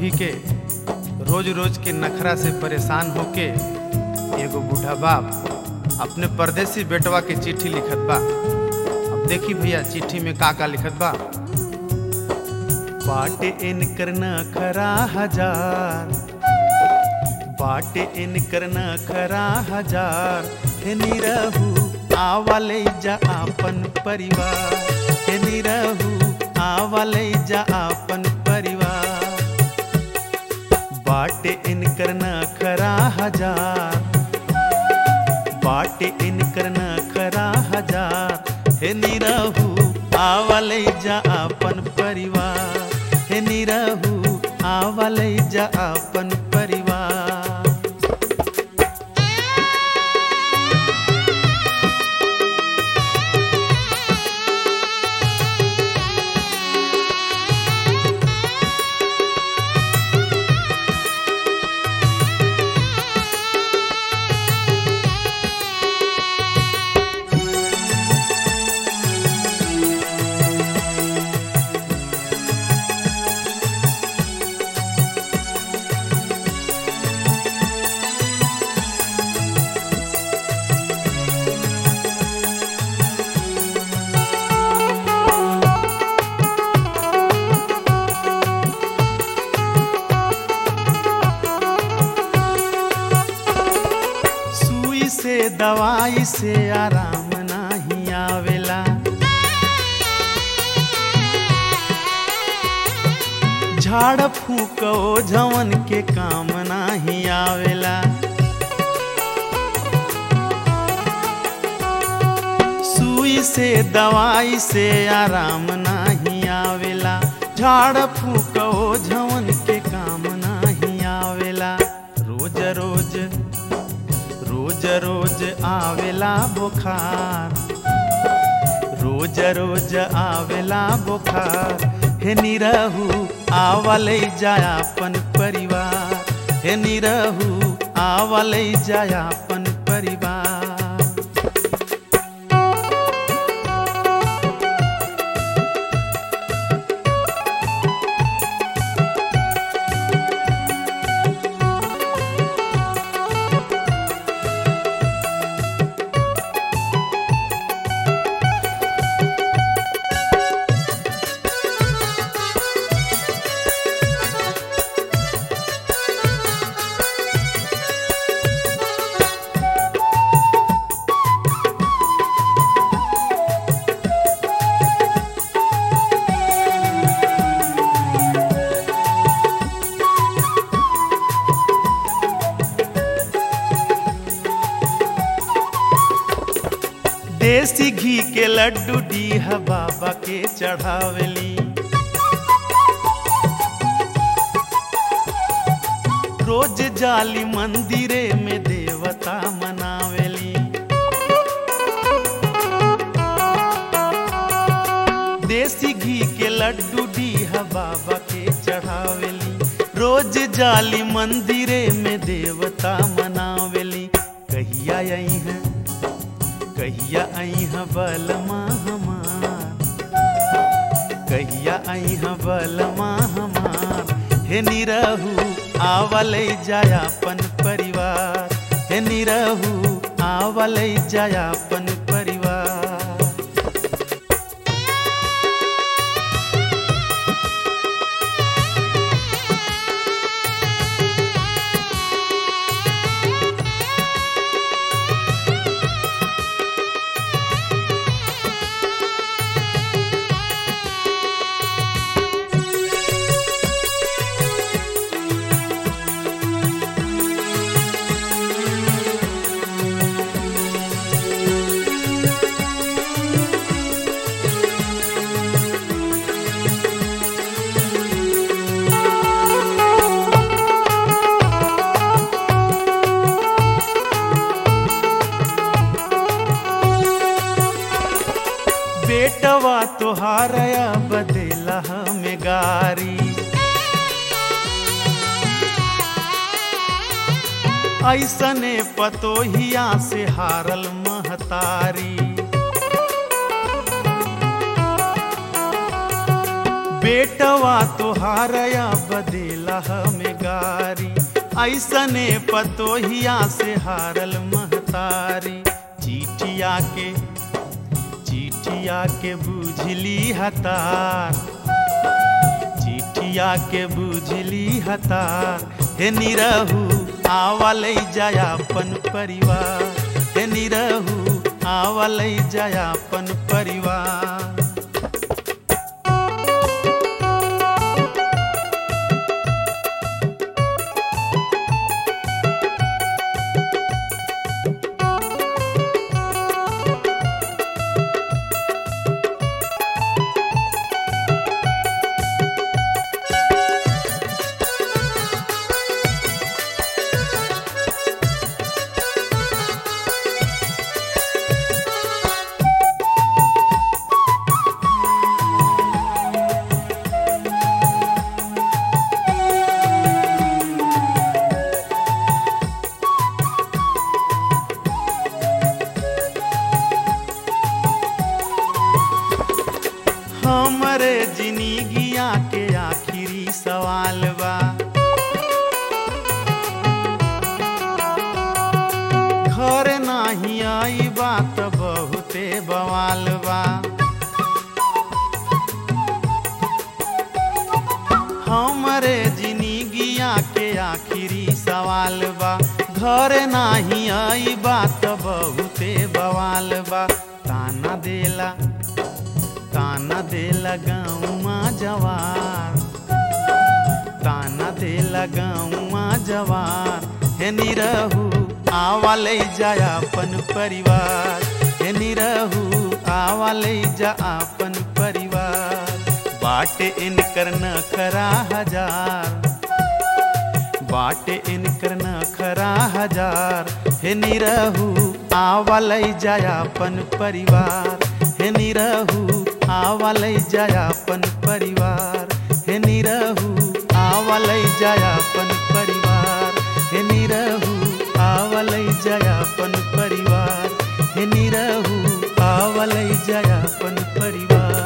समधी के रोज रोज के नखरा से परेशान होके एगो बूढ़ा बाप अपने परदेसी बेटवा के चिट्ठी लिखत बा अब देखी भैया चिट्ठी में का का लिखत बा बाटे इनकर नखरा हजार बाटे इनकर नखरा हजार हे निरहू आवले जा आपन परिवार हे निरहू आवले जा आपन परिवार बाटे इनकर नखरा हजार बाटे इनकर नखरा हजार हे निरहू आवले जा आपन परिवार हे निरहू आवले जा आपन परिवार सुई से दवाई से आराम नाही आवेला झाड़ फूक झवन के काम नाही आवेला सुई से दवाई से आराम नाही आवेला झाड़ फूक झवन के काम नाही आवेला रोज रोज रोज रोज आवेला बुखार रोज रोज आवेला बुखार हे निरहू आवले जायापन परिवार हे निरहू आवले जायापन परिवार देसी घी के लड्डू डीहा बाबा के चढ़ावली रोज जाली मंदिरे में देवता मनावेली देसी घी के लड्डू डीहा बाबा के चढ़ावेली रोज जाली मंदिरे में देवता मनावेली कहिया आई है कहिया आई है बलमा हमार कहिया आई है बलमा हमार हे निरहू आवले जायापन परिवार हे निरहू आवले जायापन परिवार बेटवा तोहारया बदेला हमें गारी ऐसने पतोहिया से हारल महतारी बेटवा तोहारया बदेला हमें गारी ऐसने पतोहिया से हारल महतारी चिठिया के चिठिया के बुझली हतार चिठिया के बुझली हतार हे निरहू आवल जायापन परिवार हे निरहू आवल जायापन परिवार हमरे जिंदगिया के आखिरी सवाल बा घर नाही आई बात बहुते बवाल बा हमरे जिंदगिया के आखिरी सवाल बा घर नाही आई बात बहुते बवाल बा ताना देला ताना देला गाँवा जवार ताना देला गाँवा जवार हे निरहू आवाले जा अपन परिवार हे निरहू आवाले जा अपन परिवार बाटे इनकर नखरा हजार बाटे इनकर नखरा हजार हे निरहू आवाले जा अपन परिवार हे निरहू आवलै जायापन परिवार हे निरहू आवलै जायापन परिवार हे निरहू आवलै जायापन परिवार हे निरहू आवलै जायापन परिवार